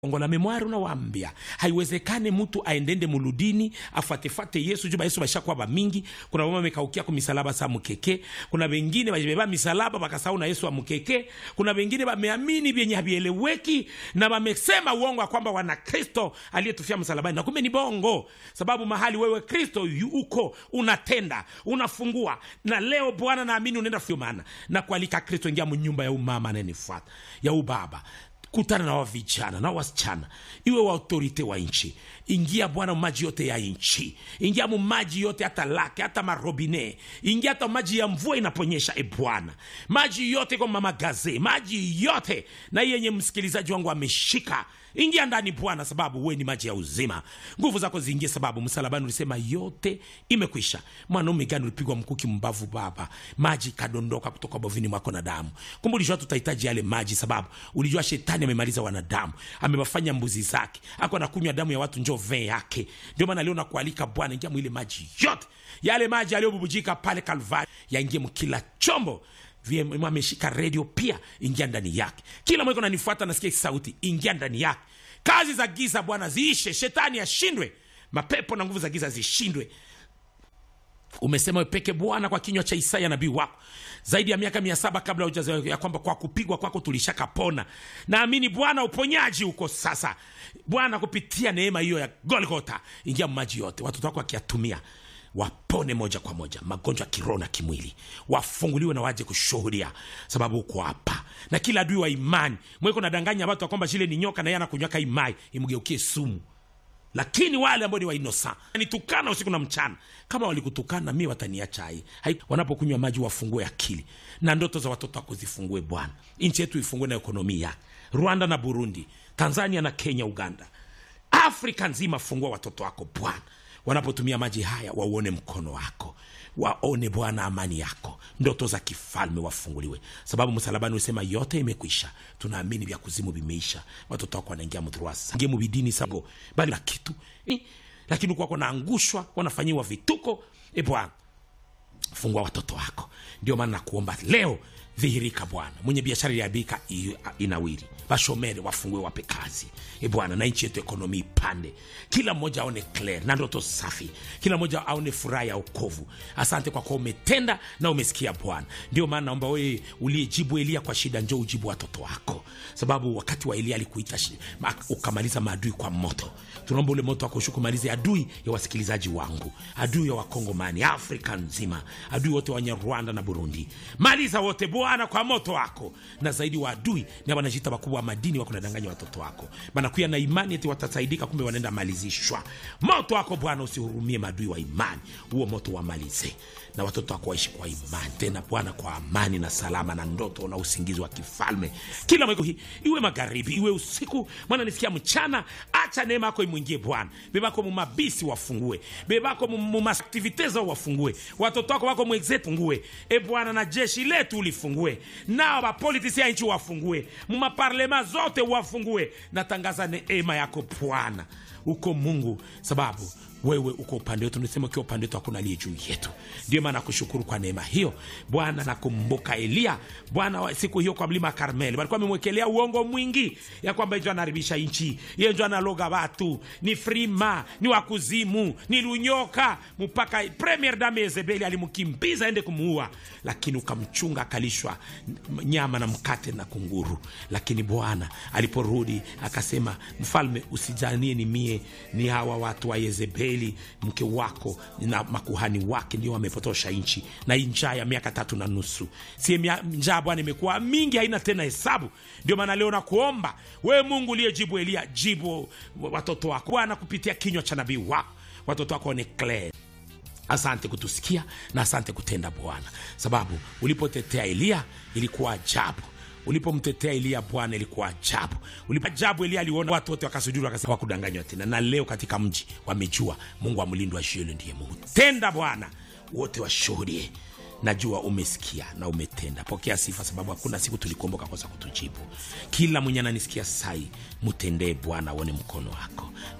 ongo la memwari unawambia haiwezekane mtu aendende muludini afuatefate yesu juba yesu bashakuwa bamingi kuna bama mekaukia ku misalaba sa mukeke kuna bengine bajibeba misalaba bakasahau na yesu amukeke kuna bengine bameamini vyenye havieleweki na bamesema uongo ya kwamba wana kristo aliyetufia msalabani na kumbe ni bongo sababu mahali wewe kristo yu- uko unatenda unafungua na leo bwana naamini unaenda fio maana na kualika kristo ingia munyumba ya umama anayenifuata ya ubaba kutana na wavijana na wasichana iwe wa autorite wa nchi ingia bwana maji yote ya nchi ingia mu maji yote hata lake hata marobine ingia hata maji ya mvua inaponyesha e bwana maji yote kwa mamagaze maji yote na hii yenye msikilizaji wangu ameshika ingia ndani bwana sababu we ni maji ya uzima nguvu zako ziingie sababu msalabani ulisema yote imekwisha mwanaume gani ulipigwa mkuki mbavu baba maji kadondoka kutoka bovini mwako na damu kumbe ulijua tutahitaji yale maji sababu ulijua shetani amemaliza wanadamu amewafanya mbuzi zake ako anakunywa damu ya watu njo vee yake ndio maana leo nakualika bwana ingia mwile maji yote yale maji yaliyobubujika pale kalvari yaingie mkila chombo VM ameshika redio pia ingia ndani yake kila mweko nanifuata nasikia hii sauti ingia ndani yake kazi za giza bwana ziishe shetani ashindwe mapepo na nguvu za giza zishindwe umesema wepeke bwana kwa kinywa cha isaya nabii wako zaidi ya miaka mia saba kabla hujazaliwa ya kwamba kwa kupigwa kwako tulishakapona naamini bwana uponyaji uko sasa bwana kupitia neema hiyo ya golgota ingia maji yote watoto wako wakiyatumia wapone moja kwa moja magonjwa ya kiroho na kimwili wafunguliwe na waje kushuhudia sababu uko hapa na kila adui wa imani mweko nadanganya watu ya kwamba shile ni nyoka na yeye anakunywaka imai imgeukie sumu lakini wale ambao ni wainosa nitukana usiku na mchana kama walikutukana mi wataniacha hai Hai- wanapokunywa maji wafungue akili na ndoto za watoto wako zifungue bwana nchi yetu ifungue na ekonomi yake rwanda na burundi tanzania na kenya uganda afrika nzima fungua watoto wako bwana wanapotumia maji haya wauone mkono wako waone bwana amani yako ndoto za kifalme wafunguliwe sababu msalabani usema yote imekwisha tunaamini vya kuzimu vimeisha watoto wako wanaingia mdruasa ingie mubidini sango bali na kitu Eh, lakini kwako naangushwa wanafanyiwa vituko e bwana fungua watoto wako ndio maana nakuomba leo dhihirika bwana mwenye biashara iliabika inawiri bashomere wafungue wape kazi e bwana na nchi yetu ekonomi ipande kila mmoja aone clear na ndoto safi kila mmoja aone furaha ya ukovu asante kwa kuwa umetenda na umesikia bwana ndio maana naomba wewe uliyejibu elia kwa shida njo ujibu watoto wako sababu wakati wa elia alikuita shi- ma- ukamaliza maadui kwa moto tunaomba ule moto wako kumalize adui ya wasikilizaji wangu adui ya wakongomani afrika nzima adui wote wenye rwanda na burundi maliza wote bwana kwa moto wako na zaidi wa adui ni wanajita wakubwa wa madini wako nadanganya watoto wako banakuya na imani eti watasaidika kumbe wanaenda malizishwa moto wako bwana usihurumie maadui wa imani huo moto wamalize na watoto wako waishi kwa imani tena bwana kwa amani na salama na ndoto na usingizi wa kifalme kila mweko hii iwe magharibi iwe usiku mwana nisikia mchana acha neema yako imwingie bwana bebako mumabisi wafungue bebako mumaaktivite zao wafungue watoto wako wako mweze fungue e bwana na jeshi letu ulifungue nao bapolitisi ya nchi wafungue mumaparlema zote wafungue natangaza neema yako bwana uko mungu sababu wewe uko upande wetu nisema ukiwa upande wetu hakuna aliye juu yetu ndio maana nakushukuru kwa neema hiyo bwana nakumbuka eliya bwana wa- siku hiyo kwa mlima wa karmeli walikuwa amemwekelea uongo mwingi ya kwamba ijo anaharibisha nchi iye njo analoga watu ni frima ni wakuzimu ni lunyoka mpaka premier dame yezebeli alimkimbiza ende kumuua lakini ukamchunga akalishwa n- nyama na mkate na kunguru lakini bwana aliporudi akasema mfalme usijanie ni mie ni hawa watu wa yezebeli mke wako na makuhani wake ndio wamepotosha nchi na hii njaa ya miaka tatu na nusu sie mia- njaa bwana imekuwa mingi haina tena hesabu ndio maana leo nakuomba wewe mungu uliyejibu elia jibu watoto wako bwana kupitia kinywa cha nabii wako watoto wako ni clear asante kutusikia na asante kutenda bwana sababu ulipotetea eliya ilikuwa ajabu ulipomtetea eliya bwana ilikuwa ajabu Ulipo ajabu eliya aliona watu wote wakasujuru wakasema wakudanganywa tena na leo katika mji wamejua mungu wa mlindo wa shielo ndiye mungu tenda bwana wote washuhudie najua umesikia na umetenda pokea sifa sababu hakuna siku tulikuomboka kosa kutujibu kila mwenye ananisikia sai mtendee bwana aone mkono wako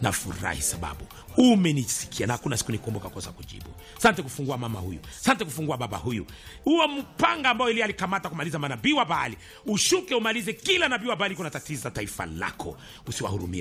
nafurahi sababu umenisikia na hakuna siku nikumbuka kosa kujibu sante kufungua mama huyu sante kufungua baba huyu huo mpanga ambao ili alikamata kumaliza manabii wa baali ushuke umalize kila nabii wa baali kuna tatiza taifa lako usiwahurumie